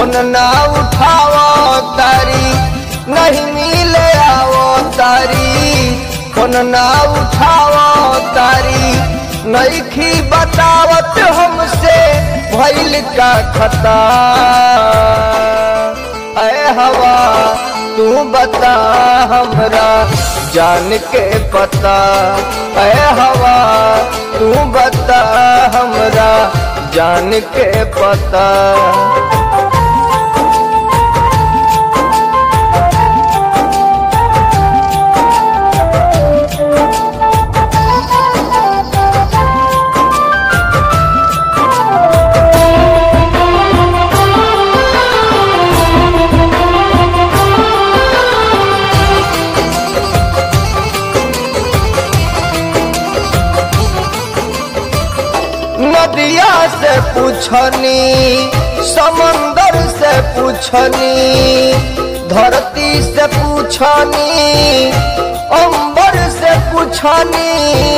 phone ना उठावो तारी नहीं मिले आवो तारी फोन ना उठावो तारी नईखी बतावत हमसे भइल का खता ऐ हवा तू बता हमरा जान के पता ऐ हवा तू बता हमरा जान के पता नदिया से पूछनी समंदर से पूछनी धरती से पूछनी अंबर से पूछनी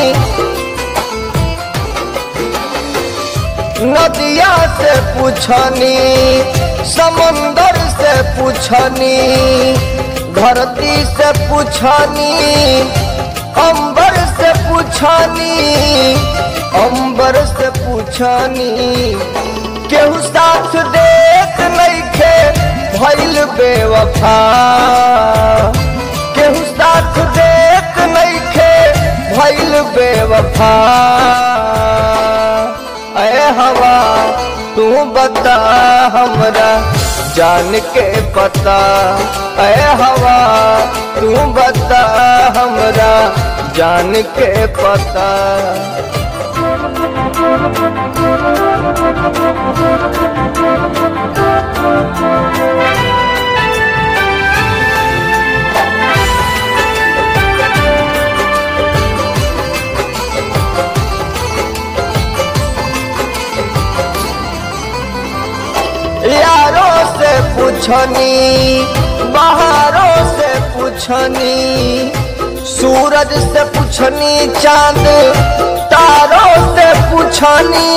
नदिया से पूछनी समंदर से पूछनी धरती से पूछनी अंबर से पूछनी अंबर से पूछनी केहू साथ देख नइखे भइल बेवफा केहू साथ देख नइखे भइल बेवफा ऐ हवा तू बता हमरा जान के पता ऐ हवा तू बता हमरा जान के पता यारों से पूछनी बाहरों से पूछनी सूरज से पूछनी चांद तारों से पूछनी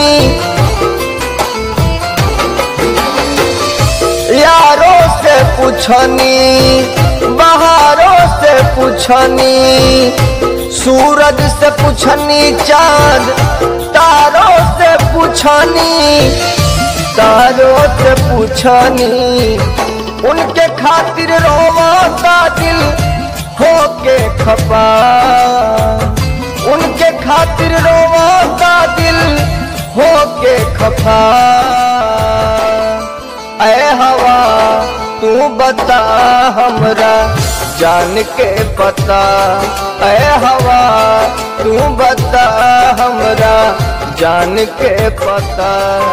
यारों से पूछनी बाहरों से पूछनी सूरज से पूछनी चांद तारों से पूछनी तारों से पूछनी उनके खातिर रोवाता दिल होके खपा उनके खातिर रोवाता दिल होके खपा ऐ हवा तू बता हमरा जान के पता ऐ हवा तू बता हमरा जान के पता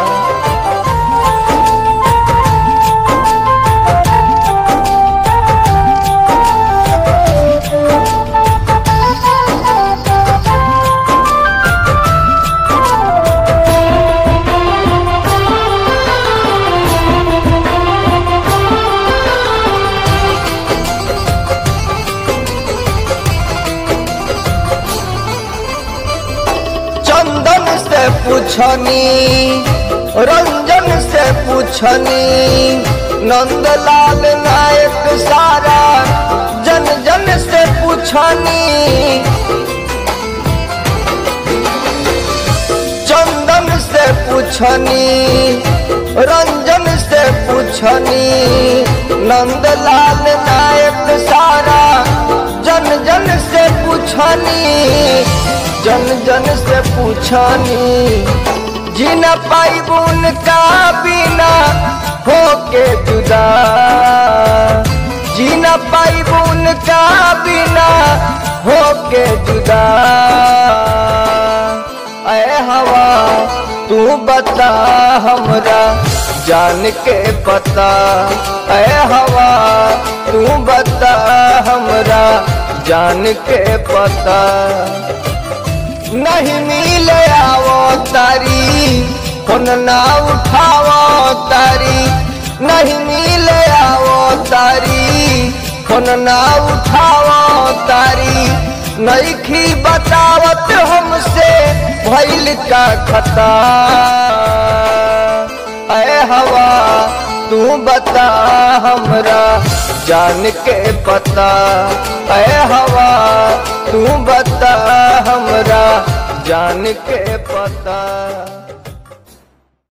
चंदन से पूछनी रंजन से पूछनी नंदलाल नायक सारा जन जन से पूछनी चंदन से पूछनी रंजन से पूछनी नंदलाल नायक सारा जन जन से पूछनी जन जन से पूछनी जिन पाइबुन का बिना होके जुदा जीन पाइबुन का बिना होके जुदा ऐ हवा तू बता हमरा जान के पता ऐ हवा तू बता हमरा जान के पता नहीं मिले आवो तारी फोन ना उठावो तारी नहीं मिले आवो तारी फोन ना उठावो तारी नईखी बतावत हमसे भइल का खता ऐ हवा तू बता हमरा जान के पता ऐ हवा तू बता हमरा जान के पता